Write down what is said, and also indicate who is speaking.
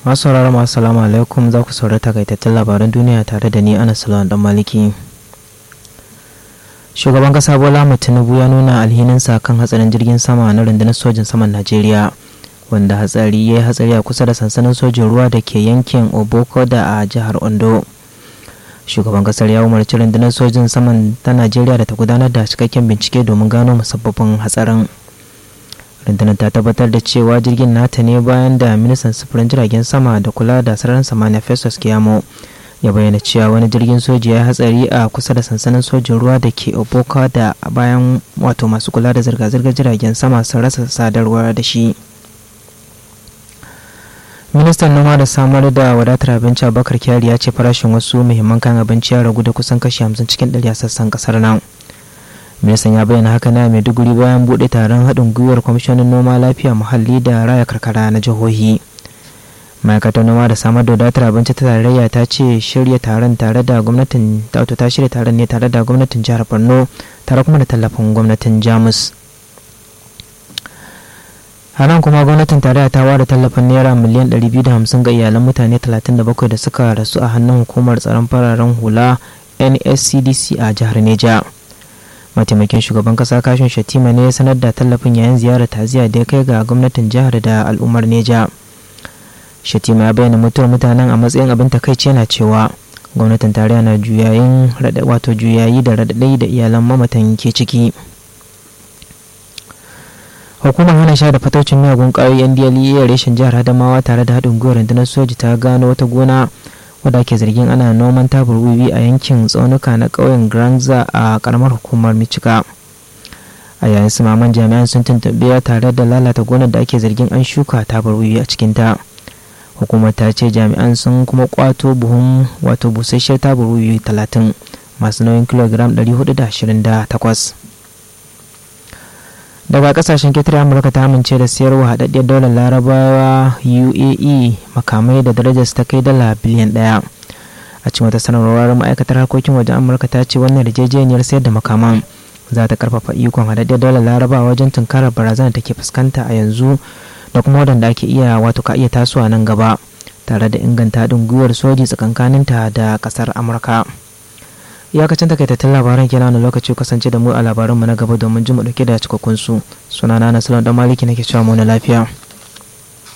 Speaker 1: masu sauraron masu salamu alaikum za ku saurari takaitattun labaran duniya tare da ni ana salon dan maliki shugaban kasa bola tinubu ya nuna alhininsa kan hatsarin jirgin sama na rundunar sojin saman najeriya wanda hatsari ya yi hatsari a kusa da sansanin sojin ruwa da ke yankin oboko da a jihar ondo shugaban kasar ya umarci rundunar sojin saman ta najeriya da ta gudanar da cikakken bincike domin gano musabbabin hatsarin rundunar ta tabbatar da cewa jirgin nata ne bayan da ministan sufurin jiragen sama da kula da sararin samaniya festus kiyamo ya bayyana cewa wani jirgin soji ya hatsari a kusa da sansanin sojin ruwa da ke oboka da bayan wato masu kula da zirga-zirgar jiragen sama sun rasa sadarwa da shi ministan noma da samar da wadatar abinci abubakar kyari ya ce farashin wasu muhimman kayan abinci ya ragu da kusan kashi 50 cikin 100 a sassan kasar nan ministan ya bayyana haka na maiduguri bayan buɗe taron haɗin gwiwar kwamishinan noma lafiya muhalli da raya karkara na jihohi ma'aikatar noma da samar da wadatar abinci ta tarayya ta ce shirya taron tare da gwamnatin ta ta shirya taron ne tare da gwamnatin jihar borno tare kuma da tallafin gwamnatin jamus a nan kuma gwamnatin tarayya ta ware tallafin naira miliyan 250 ga iyalan mutane 37 da suka rasu a hannun hukumar tsaron fararen hula nscdc a jihar neja mataimakin shugaban kasa kashin shatima ne ya sanar da tallafin yayin ziyarar taziya da ya kai ga gwamnatin jihar da al'ummar neja shatima ya bayyana mutuwar mutanen a matsayin abin takaici yana cewa gwamnatin tarayya na juyayin wato juyayi da raɗaɗai da iyalan mamatan ke ciki hukumar hana sha da fataucin miyagun ƙwayoyi ndlea reshen jihar adamawa tare da haɗin gwiwar rundunar soji ta gano wata gona wadda ke zargin ana noman tabar wiwi a yankin tsaunuka na ƙauyen granza a ƙaramar hukumar michika a yayin sumaman jami'an sun tuntuɓe tare da lalata gonar da ake zargin an shuka tabar wiwi a cikinta hukumar ta ce jami'an sun kuma kwato buhun wato busasshiyar tabar wiwi talatin masu nauyin kilogiram 428 daga kasashen ketare amurka ta amince da siyarwa haɗaɗɗiyar daular larabawa uae makamai da darajar ta kai dala biliyan ɗaya a cikin wata sanarwar ma'aikatar harkokin wajen amurka ta ce wannan yarjejeniyar sayar da makaman za ta karfafa ikon haɗaɗɗiyar daular larabawa wajen tunkarar barazana da ke fuskanta a yanzu da kuma waɗanda ake iya wato ka iya tasowa nan gaba tare da inganta haɗin gwiwar soji tsakankaninta da ƙasar amurka iyakacin takaitattun labaran kenan wani lokaci kasance da mu a labaranmu na gaba domin ji mu dauke da cikakkun su sunana na salon dan maliki nake cewa mu na lafiya